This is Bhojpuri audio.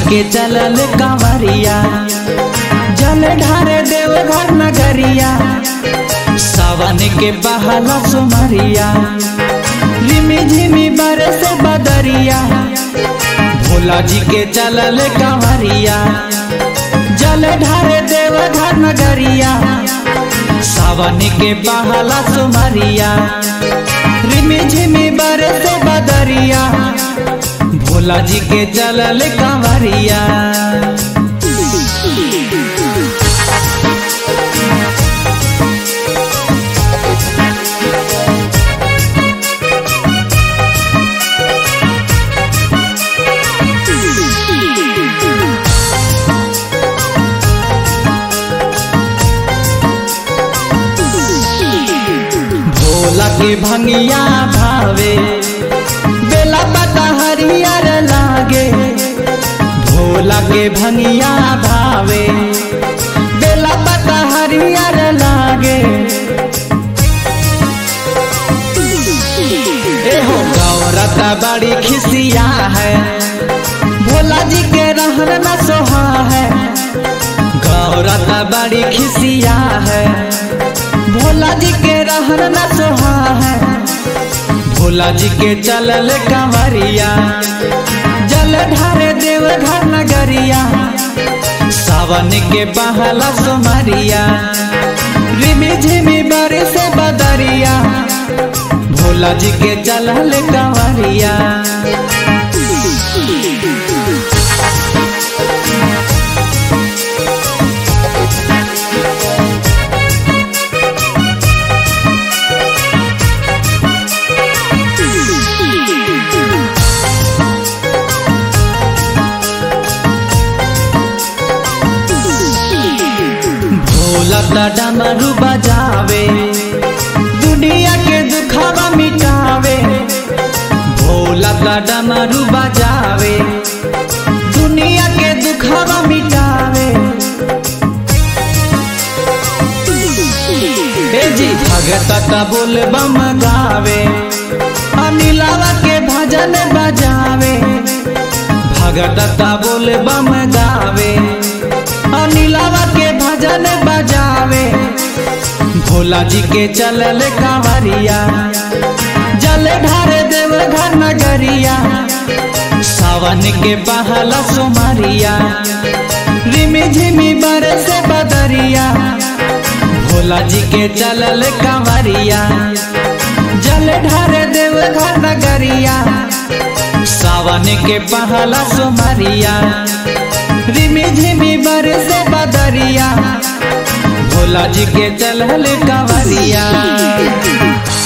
के चलल कांवरिया जल ढारे देव घर नगरिया सावन के बहला सुमरिया रिमी झिमी बरस बदरिया भोला जी के चलल कांवरिया जल ढारे देव घर नगरिया सावन के बहला सुमरिया रिमी झिमी बरस बदरिया भोला जी के चलल कांवरिया भोला के भंगिया भावे बेला पता हरियर लागे भोला के भंगिया भावे बेला पता हरियर लागे एहो गौरता बड़ी खिसिया है भोला जी के रहन न सोहा है गौरता बड़ी खिसिया है भोला जी के रहन न सोहा है भोला जी के चलल कंवरिया जल ढारे देव घर नगरिया सावन के बहला सुमरिया रिमी झिमी बरस बदरिया भोला जी के चलल कंवरिया भोला त डमरू बजावे दुनिया के दुखावा मिटावे भोला त डमरू बजावे दुनिया के दुखावा मिटावे हे जी भगत त बोल बम गावे अनिलावा के भजन बजावे भगत त बोल बम गावे अनिलावा के भजन बजावे भोला जी के चलल कांवरिया जल ढारे देव घर नगरिया सावन के बहला सुमरिया रिमी झिमी बरस बदरिया भोला जी के चलल कांवरिया जल ढारे देव घर नगरिया सावन के बहला सुमरिया रिमी झिमी बरस बदरिया भोला जी के चलल कंवरिया